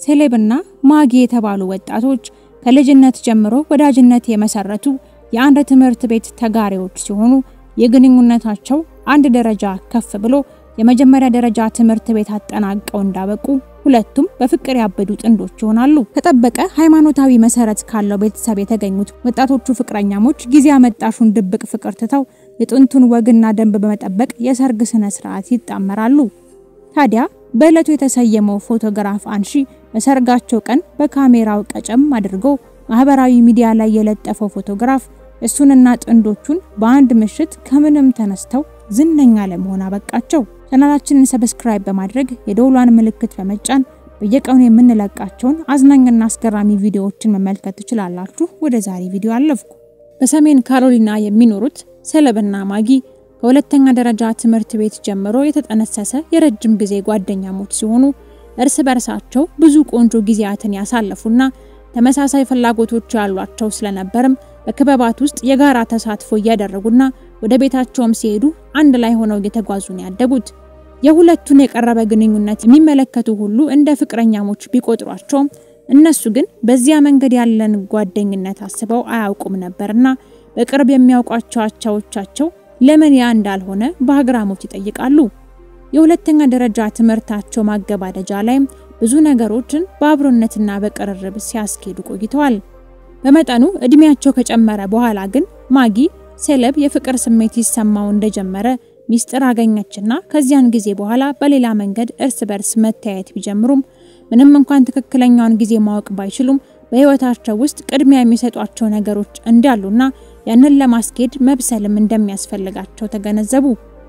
ሴሌብና ማጊ የተባሉ ወጣቶች ከልጅነት ጀምሮ ወዳጅነት የመሰረቱ የአንድ ትምህርት ቤት ተጋሪዎች ሲሆኑ የግንኙነታቸው አንድ ደረጃ ከፍ ብሎ የመጀመሪያ ደረጃ ትምህርት ቤት አጠናቀው እንዳበቁ ሁለቱም በፍቅር ያበዱ ጥንዶች ይሆናሉ። ከጠበቀ ሃይማኖታዊ መሰረት ካለው ቤተሰብ የተገኙት ወጣቶቹ ፍቅረኛሞች ጊዜ አመጣሹን ድብቅ ፍቅር ትተው የጥንቱን ወግና ደንብ በመጠበቅ የሰርግ ስነ ስርዓት ይጣመራሉ። ታዲያ በዕለቱ የተሰየመው ፎቶግራፍ አንሺ በሰርጋቸው ቀን በካሜራው ቀጨም አድርጎ ማህበራዊ ሚዲያ ላይ የለጠፈው ፎቶግራፍ እሱንና ጥንዶቹን በአንድ ምሽት ከምንም ተነስተው ዝነኛ ለመሆን አበቃቸው። ቻናላችንን ሰብስክራይብ በማድረግ የደውሏን ምልክት በመጫን በየቀኑ የምንለቃቸውን አዝናኝና አስገራሚ ቪዲዮዎችን መመልከት ትችላላችሁ። ወደ ዛሬ ቪዲዮ አለፍኩ። በሰሜን ካሮሊና የሚኖሩት ሴሌብና ማጊ ከሁለተኛ ደረጃ ትምህርት ቤት ጀምሮ የተጠነሰሰ የረጅም ጊዜ ጓደኛሞች ሲሆኑ እርስ በርሳቸው ብዙ ቆንጆ ጊዜያትን ያሳለፉና ተመሳሳይ ፍላጎቶች ያሏቸው ስለነበርም በክበባት ውስጥ የጋራ ተሳትፎ እያደረጉና ወደ ቤታቸውም ሲሄዱ አንድ ላይ ሆነው እየተጓዙ ነው ያደጉት። የሁለቱን የቀረበ ግንኙነት የሚመለከቱ ሁሉ እንደ ፍቅረኛሞች ቢቆጥሯቸውም እነሱ ግን በዚያ መንገድ ያለን ጓደኝነት አስበው አያውቁም ነበርና በቅርብ የሚያውቋቸው አቻዎቻቸው ለምን ያ እንዳልሆነ በአግራሞት ይጠይቃሉ። የሁለተኛ ደረጃ ትምህርታቸው ማገባደጃ ላይም ብዙ ነገሮችን በአብሮነትና በቅርርብ ሲያስኬዱ ቆይተዋል። በመጠኑ እድሜያቸው ከጨመረ በኋላ ግን ማጊ ሴሌብ የፍቅር ስሜት ይሰማው እንደጀመረ ሚስጥር አገኘችና ከዚያን ጊዜ በኋላ በሌላ መንገድ እርስ በርስ መተያየት ቢጀምሩም ምንም እንኳን ትክክለኛውን ጊዜ ማወቅ ባይችሉም በህይወታቸው ውስጥ ቅድሚያ የሚሰጧቸው ነገሮች እንዳሉና ያንን ለማስኬድ መብሰልም እንደሚያስፈልጋቸው ተገነዘቡ።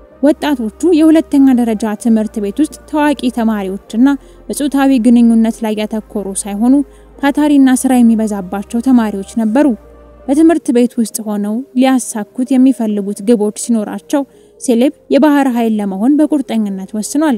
ወጣቶቹ የሁለተኛ ደረጃ ትምህርት ቤት ውስጥ ታዋቂ ተማሪዎችና በጾታዊ ግንኙነት ላይ ያተኮሩ ሳይሆኑ ታታሪና ስራ የሚበዛባቸው ተማሪዎች ነበሩ። በትምህርት ቤት ውስጥ ሆነው ሊያሳኩት የሚፈልጉት ግቦች ሲኖራቸው ሴሌብ የባህር ኃይል ለመሆን በቁርጠኝነት ወስኗል።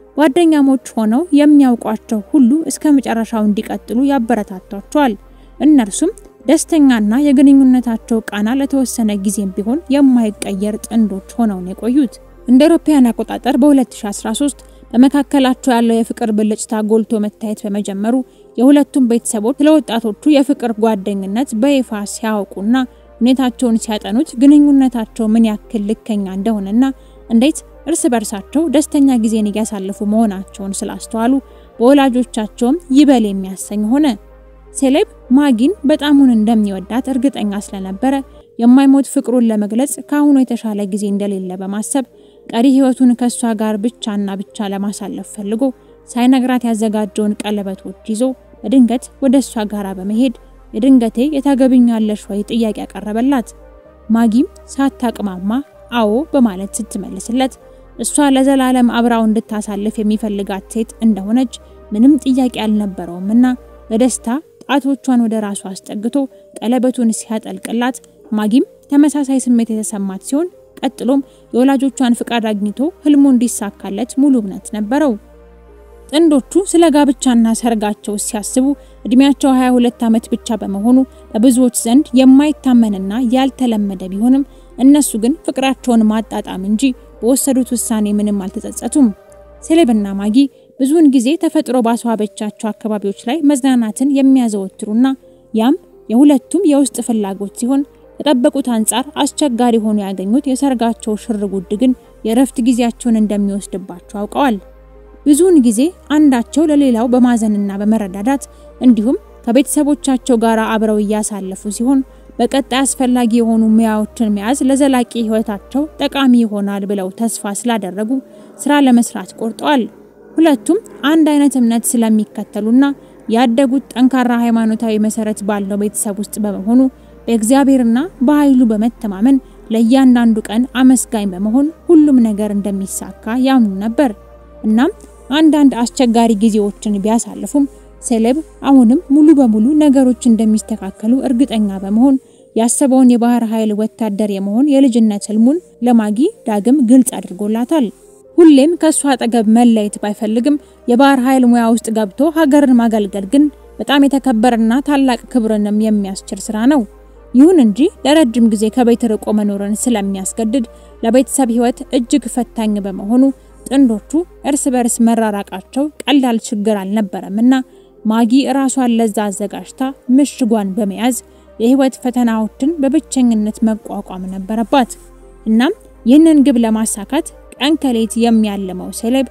ጓደኛሞች ሆነው የሚያውቋቸው ሁሉ እስከ መጨረሻው እንዲቀጥሉ ያበረታቷቸዋል። እነርሱም ደስተኛና የግንኙነታቸው ቃና ለተወሰነ ጊዜም ቢሆን የማይቀየር ጥንዶች ሆነው ነው የቆዩት። እንደ አውሮፓውያን አቆጣጠር በ2013 በመካከላቸው ያለው የፍቅር ብልጭታ ጎልቶ መታየት በመጀመሩ የሁለቱም ቤተሰቦች ለወጣቶቹ የፍቅር ጓደኝነት በይፋ ሲያውቁና ሁኔታቸውን ሲያጠኑት ግንኙነታቸው ምን ያክል ልከኛ እንደሆነና እንዴት እርስ በርሳቸው ደስተኛ ጊዜን እያሳለፉ መሆናቸውን ስላስተዋሉ በወላጆቻቸውም ይበል የሚያሰኝ ሆነ። ሴሌብ ማጊን በጣሙን እንደሚወዳት እርግጠኛ ስለነበረ የማይሞት ፍቅሩን ለመግለጽ ከአሁኑ የተሻለ ጊዜ እንደሌለ በማሰብ ቀሪ ሕይወቱን ከሷ ጋር ብቻና ብቻ ለማሳለፍ ፈልጎ ሳይነግራት ያዘጋጀውን ቀለበቶች ይዞ በድንገት ወደ እሷ ጋር በመሄድ የድንገቴ የታገብኛለሽ ወይ ጥያቄ ያቀረበላት። ማጊም ሳታቅማማ አዎ በማለት ስትመልስለት እሷ ለዘላለም አብራው እንድታሳልፍ የሚፈልጋት ሴት እንደሆነች ምንም ጥያቄ አልነበረውምና በደስታ ጣቶቿን ወደ ራሱ አስጠግቶ ቀለበቱን ሲያጠልቅላት ማጊም ተመሳሳይ ስሜት የተሰማት ሲሆን ቀጥሎም የወላጆቿን ፍቃድ አግኝቶ ህልሙ እንዲሳካለት ሙሉ እምነት ነበረው። ጥንዶቹ ስለ ጋብቻና ሰርጋቸው ሲያስቡ እድሜያቸው 22 ዓመት ብቻ በመሆኑ በብዙዎች ዘንድ የማይታመንና ያልተለመደ ቢሆንም እነሱ ግን ፍቅራቸውን ማጣጣም እንጂ በወሰዱት ውሳኔ ምንም አልተጸጸቱም። ሴሌብና ማጊ ብዙውን ጊዜ ተፈጥሮ ባስዋበቻቸው አካባቢዎች ላይ መዝናናትን የሚያዘወትሩና ያም የሁለቱም የውስጥ ፍላጎት ሲሆን ከጠበቁት አንጻር አስቸጋሪ ሆኖ ያገኙት የሰርጋቸው ሽርጉድ ግን የእረፍት ጊዜያቸውን እንደሚወስድባቸው አውቀዋል። ብዙውን ጊዜ አንዳቸው ለሌላው በማዘንና በመረዳዳት እንዲሁም ከቤተሰቦቻቸው ጋር አብረው እያሳለፉ ሲሆን በቀጣይ አስፈላጊ የሆኑ ሙያዎችን መያዝ ለዘላቂ ሕይወታቸው ጠቃሚ ይሆናል ብለው ተስፋ ስላደረጉ ስራ ለመስራት ቆርጠዋል። ሁለቱም አንድ አይነት እምነት ስለሚከተሉና ያደጉት ጠንካራ ሃይማኖታዊ መሰረት ባለው ቤተሰብ ውስጥ በመሆኑ በእግዚአብሔርና በኃይሉ በመተማመን ለእያንዳንዱ ቀን አመስጋኝ በመሆን ሁሉም ነገር እንደሚሳካ ያምኑ ነበር። እናም አንዳንድ አስቸጋሪ ጊዜዎችን ቢያሳልፉም ሴሌብ አሁንም ሙሉ በሙሉ ነገሮች እንደሚስተካከሉ እርግጠኛ በመሆን ያሰበውን የባህር ኃይል ወታደር የመሆን የልጅነት ህልሙን ለማጊ ዳግም ግልጽ አድርጎላታል። ሁሌም ከሷ አጠገብ መለየት ባይፈልግም የባህር ኃይል ሙያ ውስጥ ገብቶ ሀገርን ማገልገል ግን በጣም የተከበረና ታላቅ ክብርንም የሚያስችል ስራ ነው። ይሁን እንጂ ለረጅም ጊዜ ከቤት ርቆ መኖርን ስለሚያስገድድ ለቤተሰብ ህይወት እጅግ ፈታኝ በመሆኑ ጥንዶቹ እርስ በርስ መራራቃቸው ቀላል ችግር አልነበረምና ማጊ ራሷን ለዛ አዘጋጅታ ምሽጓን በመያዝ የህይወት ፈተናዎችን በብቸኝነት መቋቋም ነበረባት። እናም ይህንን ግብ ለማሳካት ቀን ከሌት የሚያልመው ሴሌብ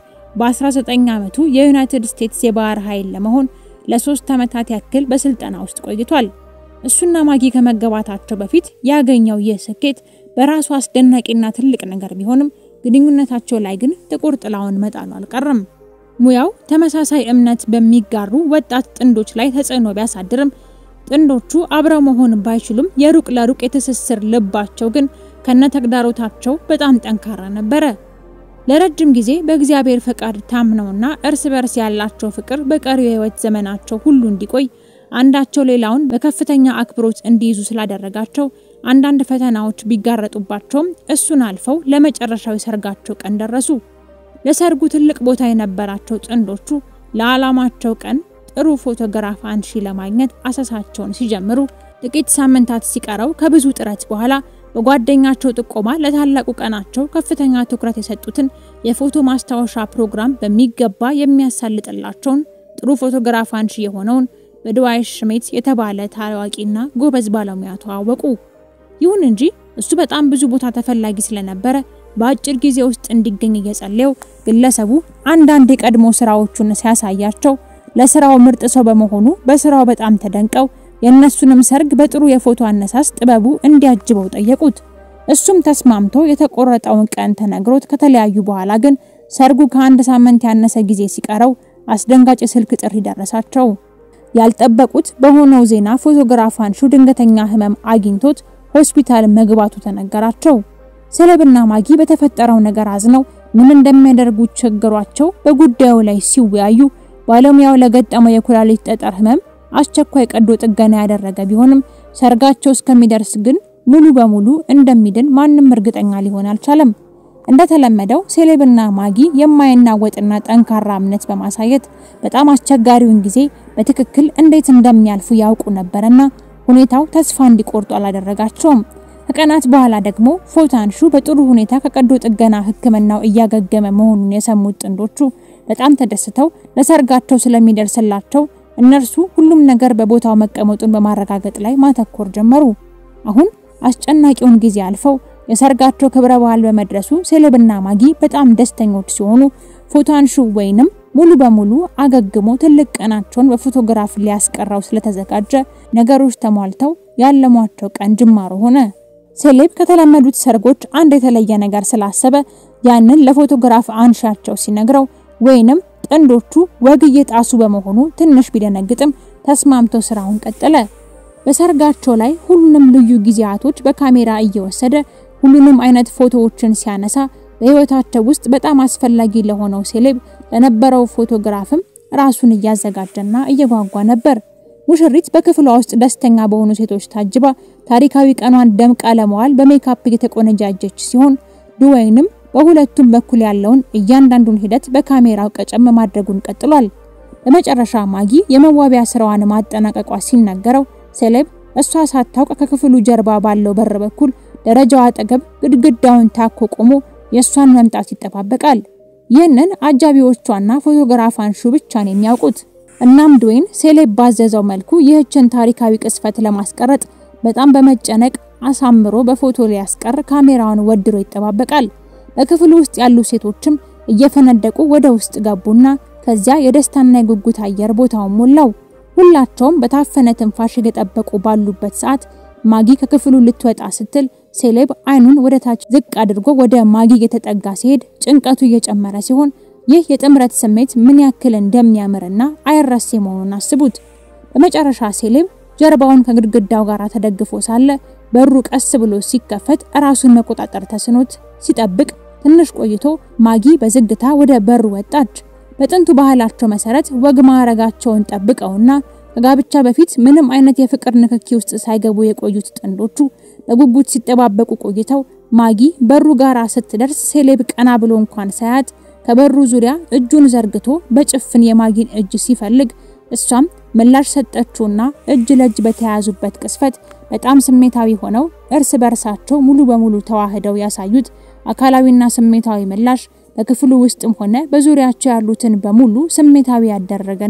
በ19 ዓመቱ የዩናይትድ ስቴትስ የባህር ኃይል ለመሆን ለሶስት ዓመታት ያክል በስልጠና ውስጥ ቆይቷል። እሱና ማጊ ከመገባታቸው በፊት ያገኘው ይህ ስኬት በራሱ አስደናቂና ትልቅ ነገር ቢሆንም ግንኙነታቸው ላይ ግን ጥቁር ጥላውን መጣሉ አልቀረም። ሙያው ተመሳሳይ እምነት በሚጋሩ ወጣት ጥንዶች ላይ ተጽዕኖ ቢያሳድርም ጥንዶቹ አብረው መሆን ባይችሉም የሩቅ ለሩቅ የትስስር ልባቸው ግን ከነተግዳሮታቸው በጣም ጠንካራ ነበረ። ለረጅም ጊዜ በእግዚአብሔር ፈቃድ ታምነውና እርስ በርስ ያላቸው ፍቅር በቀሪው የህይወት ዘመናቸው ሁሉ እንዲቆይ አንዳቸው ሌላውን በከፍተኛ አክብሮት እንዲይዙ ስላደረጋቸው አንዳንድ ፈተናዎች ቢጋረጡባቸውም እሱን አልፈው ለመጨረሻው የሰርጋቸው ቀን ደረሱ። ለሰርጉ ትልቅ ቦታ የነበራቸው ጥንዶቹ ለዓላማቸው ቀን ጥሩ ፎቶግራፍ አንሺ ለማግኘት አሰሳቸውን ሲጀምሩ ጥቂት ሳምንታት ሲቀረው ከብዙ ጥረት በኋላ በጓደኛቸው ጥቆማ ለታላቁ ቀናቸው ከፍተኛ ትኩረት የሰጡትን የፎቶ ማስታወሻ ፕሮግራም በሚገባ የሚያሳልጥላቸውን ጥሩ ፎቶግራፍ አንሺ የሆነውን በድዋይ ሽሜት የተባለ ታዋቂና ጎበዝ ባለሙያ ተዋወቁ። ይሁን እንጂ እሱ በጣም ብዙ ቦታ ተፈላጊ ስለነበረ በአጭር ጊዜ ውስጥ እንዲገኝ እየጸለየው ግለሰቡ አንዳንድ የቀድሞ ስራዎቹን ሲያሳያቸው ለስራው ምርጥ ሰው በመሆኑ በስራው በጣም ተደንቀው የእነሱንም ሰርግ በጥሩ የፎቶ አነሳስ ጥበቡ እንዲያጅበው ጠየቁት። እሱም ተስማምቶ የተቆረጠውን ቀን ተነግሮት ከተለያዩ በኋላ ግን ሰርጉ ከአንድ ሳምንት ያነሰ ጊዜ ሲቀረው አስደንጋጭ የስልክ ጥሪ ደረሳቸው። ያልጠበቁት በሆነው ዜና ፎቶግራፍ አንሺው ድንገተኛ ህመም አግኝቶት ሆስፒታል መግባቱ ተነገራቸው። ሴሌብና ማጊ በተፈጠረው ነገር አዝነው ምን እንደሚያደርጉ ቸግሯቸው በጉዳዩ ላይ ሲወያዩ ባለሙያው ለገጠመው የኩላሊት ጠጠር ህመም አስቸኳይ ቀዶ ጥገና ያደረገ ቢሆንም ሰርጋቸው እስከሚደርስ ግን ሙሉ በሙሉ እንደሚድን ማንም እርግጠኛ ሊሆን አልቻለም። እንደተለመደው ሴሌብና ማጊ የማይናወጥና ጠንካራ እምነት በማሳየት በጣም አስቸጋሪውን ጊዜ በትክክል እንዴት እንደሚያልፉ ያውቁ ነበርና ሁኔታው ተስፋ እንዲቆርጡ አላደረጋቸውም። ከቀናት በኋላ ደግሞ ፎታንሹ በጥሩ ሁኔታ ከቀዶ ጥገና ሕክምናው እያገገመ መሆኑን የሰሙት ጥንዶቹ በጣም ተደስተው ለሰርጋቸው ስለሚደርስላቸው እነርሱ ሁሉም ነገር በቦታው መቀመጡን በማረጋገጥ ላይ ማተኮር ጀመሩ። አሁን አስጨናቂውን ጊዜ አልፈው የሰርጋቸው ክብረ በዓል በመድረሱ ሴሌብና ማጊ በጣም ደስተኞች ሲሆኑ ፎታንሹ ወይንም ሙሉ በሙሉ አገግሞ ትልቅ ቀናቸውን በፎቶግራፍ ሊያስቀራው ስለተዘጋጀ ነገሮች ተሟልተው ያለሟቸው ቀን ጅማሮ ሆነ። ሴሌብ ከተለመዱት ሰርጎች አንድ የተለየ ነገር ስላሰበ ያንን ለፎቶግራፍ አንሻቸው ሲነግረው ወይንም ጥንዶቹ ወግ እየጣሱ በመሆኑ ትንሽ ቢደነግጥም ተስማምቶ ስራውን ቀጠለ። በሰርጋቸው ላይ ሁሉንም ልዩ ጊዜያቶች በካሜራ እየወሰደ ሁሉንም አይነት ፎቶዎችን ሲያነሳ በህይወታቸው ውስጥ በጣም አስፈላጊ ለሆነው ሴሌብ ለነበረው ፎቶግራፍም ራሱን እያዘጋጀና እየጓጓ ነበር። ሙሽሪት በክፍሏ ውስጥ ደስተኛ በሆኑ ሴቶች ታጅባ ታሪካዊ ቀኗን ደምቃ ለመዋል በሜካፕ የተቆነጃጀች ሲሆን ድወይንም በሁለቱም በኩል ያለውን እያንዳንዱን ሂደት በካሜራው ቀጨም ማድረጉን ቀጥሏል። በመጨረሻ ማጊ የመዋቢያ ስራዋን ማጠናቀቋ ሲነገረው ሴሌብ እሷ ሳታውቅ ከክፍሉ ጀርባ ባለው በር በኩል ደረጃው አጠገብ ግድግዳውን ታኮ ቆሞ የእሷን መምጣት ይጠባበቃል። ይህንን አጃቢዎቿና ፎቶግራፍ አንሹ ብቻ ነው የሚያውቁት። እናም ድዌን ሴሌብ ባዘዘው መልኩ ይህችን ታሪካዊ ቅስፈት ለማስቀረጥ በጣም በመጨነቅ አሳምሮ በፎቶ ሊያስቀር ካሜራውን ወድሮ ይጠባበቃል። በክፍሉ ውስጥ ያሉ ሴቶችም እየፈነደቁ ወደ ውስጥ ገቡና ከዚያ የደስታና የጉጉት አየር ቦታውን ሞላው። ሁላቸውም በታፈነ ትንፋሽ እየጠበቁ ባሉበት ሰዓት ማጊ ከክፍሉ ልትወጣ ስትል ሴሌብ አይኑን ወደ ታች ዝቅ አድርጎ ወደ ማጊ የተጠጋ ሲሄድ ጭንቀቱ እየጨመረ ሲሆን ይህ የጥምረት ስሜት ምን ያክል እንደሚያምርና አይረሴ መሆኑን አስቡት። በመጨረሻ ሴሌብ ጀርባውን ከግድግዳው ጋር ተደግፎ ሳለ በሩ ቀስ ብሎ ሲከፈት ራሱን መቆጣጠር ተስኖት ሲጠብቅ ትንሽ ቆይቶ ማጊ በዝግታ ወደ በሩ ወጣች። በጥንቱ ባህላቸው መሰረት ወግ ማዕረጋቸውን ጠብቀውና ከጋብቻ በፊት ምንም አይነት የፍቅር ንክኪ ውስጥ ሳይገቡ የቆዩት ጥንዶቹ በጉጉት ሲጠባበቁ ቆይተው ማጊ በሩ ጋራ ስትደርስ ሴሌብ ቀና ብሎ እንኳን ሳያት ከበሩ ዙሪያ እጁን ዘርግቶ በጭፍን የማጊን እጅ ሲፈልግ እሷም ምላሽ ሰጠችውና እጅ ለእጅ በተያያዙበት ቅስፈት በጣም ስሜታዊ ሆነው እርስ በርሳቸው ሙሉ በሙሉ ተዋህደው ያሳዩት አካላዊና ስሜታዊ ምላሽ በክፍሉ ውስጥም ሆነ በዙሪያቸው ያሉትን በሙሉ ስሜታዊ ያደረገና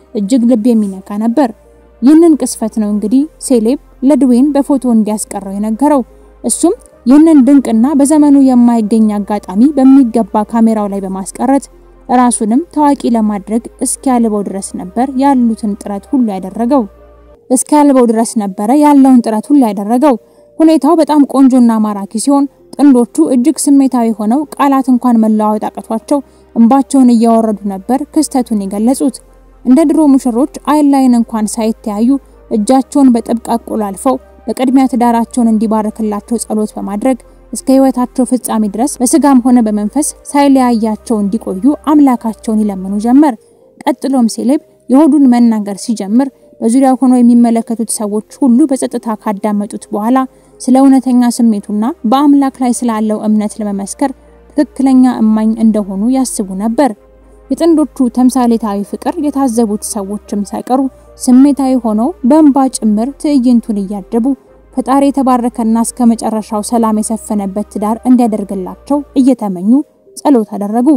እጅግ ልብ የሚነካ ነበር። ይህንን ቅስፈት ነው እንግዲህ ሴሌብ ለድዌይን በፎቶ እንዲያስቀረው የነገረው። እሱም ይህንን ድንቅና በዘመኑ የማይገኝ አጋጣሚ በሚገባ ካሜራው ላይ በማስቀረት ራሱንም ታዋቂ ለማድረግ እስኪያልበው ድረስ ነበር ያሉትን ጥረት ሁሉ ያደረገው። እስኪያልበው ድረስ ነበረ ያለውን ጥረት ሁሉ ያደረገው። ሁኔታው በጣም ቆንጆና ማራኪ ሲሆን ጥንዶቹ እጅግ ስሜታዊ ሆነው ቃላት እንኳን መለዋወጥ አቅቷቸው እንባቸውን እያወረዱ ነበር ክስተቱን የገለጹት። እንደ ድሮ ሙሽሮች አይን ላይን እንኳን ሳይተያዩ እጃቸውን በጥብቅ አቆላልፈው በቅድሚያ ትዳራቸውን እንዲባርክላቸው ጸሎት በማድረግ እስከ ሕይወታቸው ፍጻሜ ድረስ በስጋም ሆነ በመንፈስ ሳይለያያቸው እንዲቆዩ አምላካቸውን ይለምኑ ጀመር። ቀጥሎም ሴሌብ የሆዱን መናገር ሲጀምር በዙሪያው ሆነው የሚመለከቱት ሰዎች ሁሉ በጸጥታ ካዳመጡት በኋላ ስለ እውነተኛ ስሜቱና በአምላክ ላይ ስላለው እምነት ለመመስከር ትክክለኛ እማኝ እንደሆኑ ያስቡ ነበር። የጥንዶቹ ተምሳሌታዊ ፍቅር የታዘቡት ሰዎችም ሳይቀሩ ስሜታዊ ሆነው በእንባ ጭምር ትዕይንቱን እያጀቡ ፈጣሪ የተባረከና እስከ መጨረሻው ሰላም የሰፈነበት ትዳር እንዲያደርግላቸው እየተመኙ ጸሎት አደረጉ።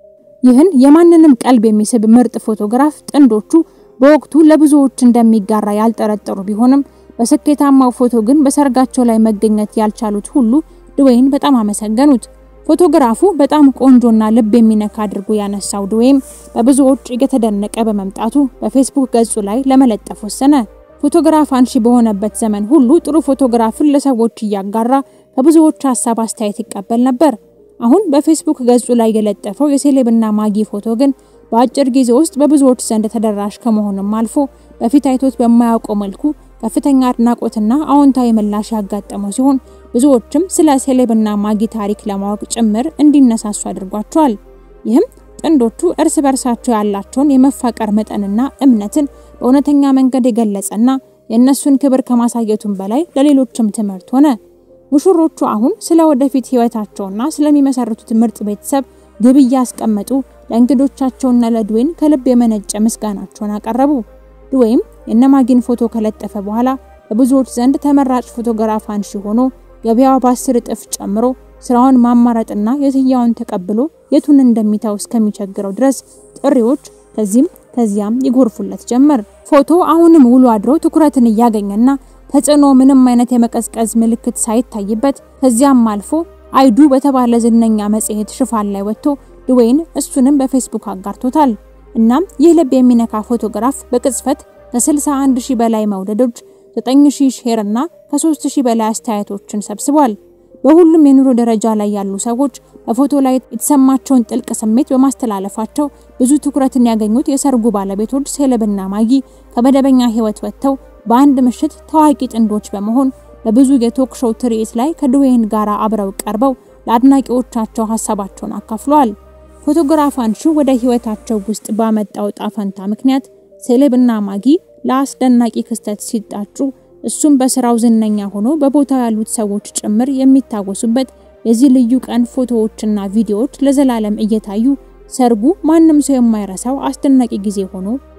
ይህን የማንንም ቀልብ የሚስብ ምርጥ ፎቶግራፍ ጥንዶቹ በወቅቱ ለብዙዎች እንደሚጋራ ያልጠረጠሩ ቢሆንም በስኬታማው ፎቶ ግን በሰርጋቸው ላይ መገኘት ያልቻሉት ሁሉ ድዌይን በጣም አመሰገኑት። ፎቶግራፉ በጣም ቆንጆና ልብ የሚነካ አድርጎ ያነሳው ድዌይም በብዙዎች እየተደነቀ በመምጣቱ በፌስቡክ ገጹ ላይ ለመለጠፍ ወሰነ። ፎቶግራፍ አንሺ በሆነበት ዘመን ሁሉ ጥሩ ፎቶግራፍን ለሰዎች እያጋራ ከብዙዎች ሀሳብ አስተያየት ይቀበል ነበር። አሁን በፌስቡክ ገጹ ላይ የለጠፈው የሴሌብና ማጊ ፎቶ ግን በአጭር ጊዜ ውስጥ በብዙዎች ዘንድ ተደራሽ ከመሆኑም አልፎ በፊት አይቶት በማያውቀው መልኩ ከፍተኛ አድናቆትና አዎንታዊ ምላሽ ያጋጠመው ሲሆን ብዙዎችም ስለ ሴሌብና ማጊ ታሪክ ለማወቅ ጭምር እንዲነሳሱ አድርጓቸዋል። ይህም ጥንዶቹ እርስ በርሳቸው ያላቸውን የመፋቀር መጠንና እምነትን በእውነተኛ መንገድ የገለጸና የእነሱን ክብር ከማሳየቱም በላይ ለሌሎችም ትምህርት ሆነ። ሙሽሮቹ አሁን ስለ ወደፊት ሕይወታቸውና ስለሚመሰርቱት ምርጥ ቤተሰብ ግብ እያስቀመጡ ለእንግዶቻቸውና ለድዌይን ከልብ የመነጨ ምስጋናቸውን አቀረቡ። ድዌይም የነማጊን ፎቶ ከለጠፈ በኋላ በብዙዎች ዘንድ ተመራጭ ፎቶግራፍ አንሺ ሆኖ ገበያው በአስር እጥፍ ጨምሮ ስራውን ማማረጥና የትያውን ተቀብሎ የቱን እንደሚታው እስከሚቸግረው ድረስ ጥሪዎች ከዚህም ከዚያም ይጎርፉለት ጀመር። ፎቶ አሁንም ውሎ አድሮ ትኩረትን እያገኘና ተጽዕኖ ምንም አይነት የመቀዝቀዝ ምልክት ሳይታይበት ከዚያም አልፎ አይዱ በተባለ ዝነኛ መጽሔት ሽፋን ላይ ወጥቶ ድዌይን እሱንም በፌስቡክ አጋርቶታል። እናም ይህ ልብ የሚነካ ፎቶግራፍ በቅጽበት ከ61 ሺህ በላይ መውደዶች፣ 9000 ሼር እና ከ3000 በላይ አስተያየቶችን ሰብስቧል። በሁሉም የኑሮ ደረጃ ላይ ያሉ ሰዎች በፎቶ ላይ የተሰማቸውን ጥልቅ ስሜት በማስተላለፋቸው ብዙ ትኩረትን ያገኙት የሰርጉ ባለቤቶች ሴሌብና ማጊ ከመደበኛ ሕይወት ወጥተው በአንድ ምሽት ታዋቂ ጥንዶች በመሆን በብዙ የቶክ ሾው ትርኢት ላይ ከድዌይን ጋር አብረው ቀርበው ለአድናቂዎቻቸው ሀሳባቸውን አካፍለዋል። ፎቶግራፍ አንሺው ወደ ሕይወታቸው ውስጥ ባመጣው ጣፈንታ ምክንያት ሴሌብና ማጊ ለአስደናቂ ክስተት ሲጣጩ እሱም በስራው ዝነኛ ሆኖ በቦታው ያሉት ሰዎች ጭምር የሚታወሱበት የዚህ ልዩ ቀን ፎቶዎችና ቪዲዮዎች ለዘላለም እየታዩ ሰርጉ ማንም ሰው የማይረሳው አስደናቂ ጊዜ ሆኖ